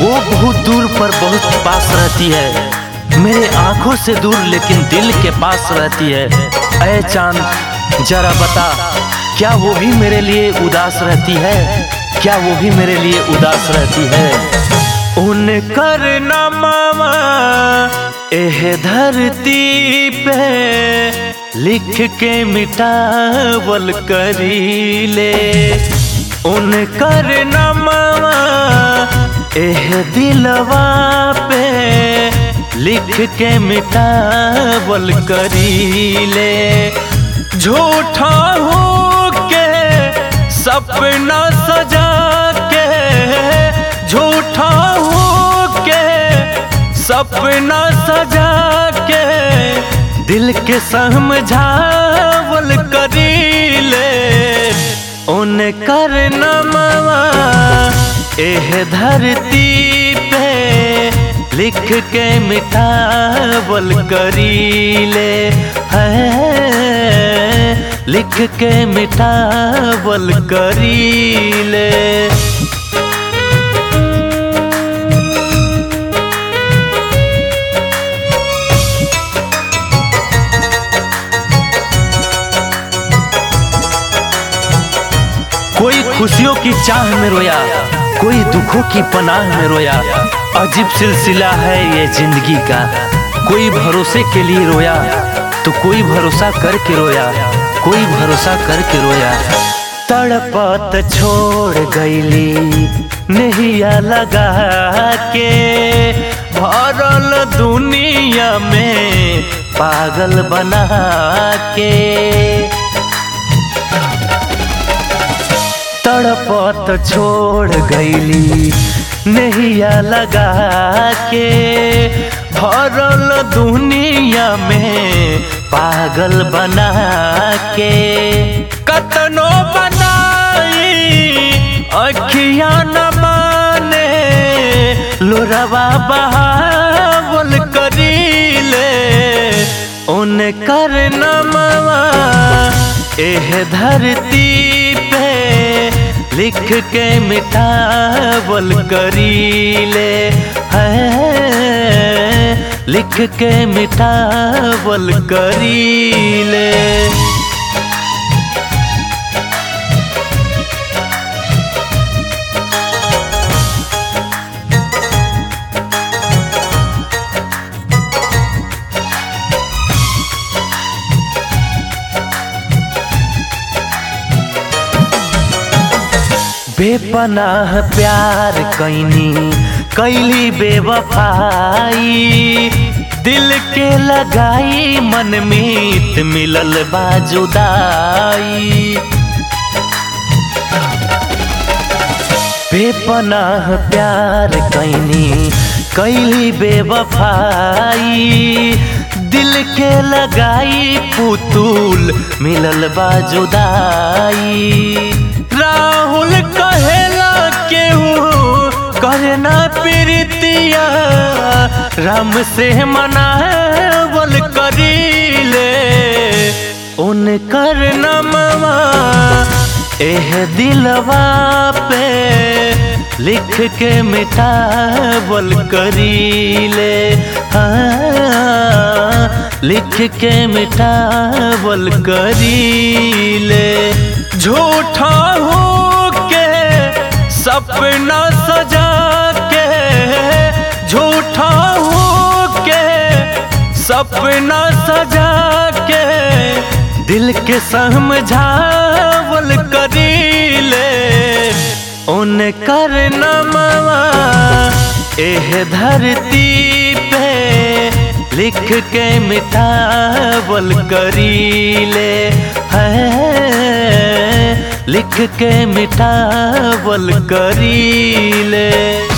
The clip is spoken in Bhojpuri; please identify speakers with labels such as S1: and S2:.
S1: वो बहुत दूर पर बहुत पास रहती है मेरे आंखों से दूर लेकिन दिल के पास रहती है अय चांद जरा बता क्या वो भी मेरे लिए उदास रहती है क्या वो भी मेरे लिए उदास रहती है उन कर मामा एह धरती पे लिख के मिटावल करी ले उन कर मामा एह दिलवा पे लिख के मिटावल करी ले झूठा हो के सपना सजा के झूठा हो के सपना सजा के दिल के समझावल करी ले उन कर नमवा एह धरती पे लिख के मिठावल करी ले है लिख के मिठावल करी ले कोई खुशियों की चाह में रोया कोई दुखों की पनाह में रोया अजीब सिलसिला है ये जिंदगी का कोई भरोसे के लिए रोया तो कोई भरोसा करके रोया कोई भरोसा करके रोया तड़पत छोड़ गईली नहिया लगा के भरल दुनिया में पागल बना के तड़पत छोड़ गईली नहिया लगा के भरल दुनिया में पागल बना के कतनो बनाई अखिया न माने लोरवा बहावल करी ले उन कर नमवा एह धरती पे लिख के मिठावल करी ले है लिख के मिठावल करी ले बेपनाह प्यार कैनी कैली बेवफाई दिल के लगाई मन मीत मिलल बाजुदाई बेपनाह प्यार कैनी कैली बेवफाई दिल के लगाई पुतुल मिलल बाजुदाई राहुल कहेला केहू करना प्रीतिया राम से मनावल करी ले उन कर नमवा एह दिलवा पे लिख के मिटावल करी ले हाँ लिख के मिटावल करी ले झूठा हो के सपना सजा के झूठा हो के सपना सजा के दिल के समझावल करी ले उन कर नमवा एह धरती पे लिख के मिठावल करी ले है लिख के मिठावल करी ले